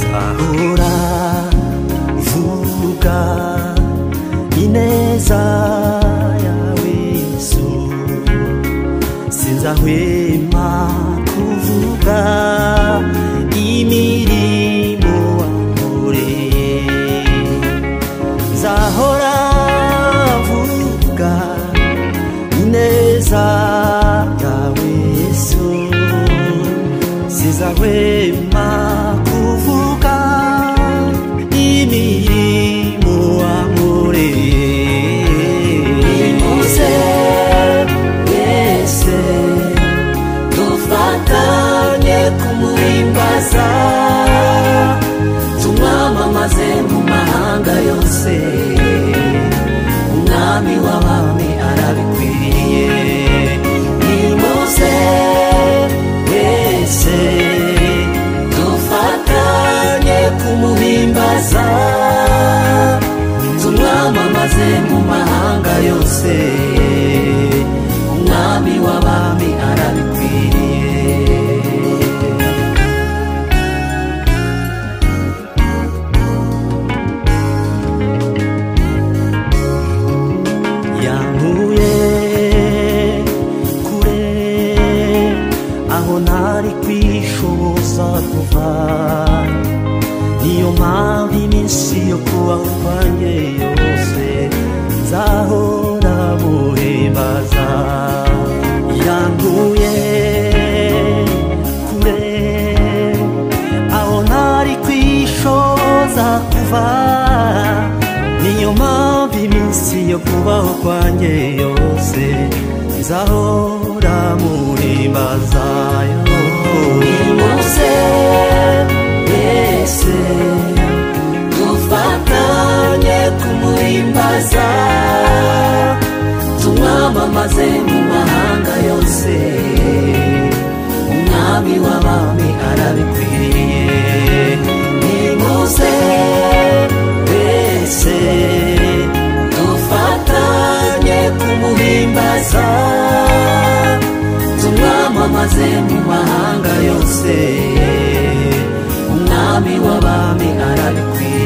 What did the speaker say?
ahora vuga ineza yawe yesu sinzahwema kuvuga imirimo wankoreye nzahora vuga ineza yawe yesu sinzahwema kuvuga imirimo wankoreye Nimuze mwese dufatanye kumuhimbaza tumwamamaze mu mahanga yose umwami w'abami arabikwiriye nimuze mwese dufatanye kumuhimbaza tumwamamaze mu mahanga yose umwami w'abami arabikwiriye yankuye kure aho ntari kwishoboza kuva niyo mpamvu iminsi yo kubaho kwanjye yose nzahora muhimbaza yankuye kure aho ntari kwishoboza kuva niyo mpamvu iminsi yo kubaho kwanjye yose nzahora muhimbaza Nimuse mwese dufatanye kumuhimbaza tumwamamaze mu mahanga yose umwami w'abami arabikwiriye nimuse mwese dufatanye kumuhimbaza tumwamamaze mu mahanga yose umwami w'abami arabikwiriye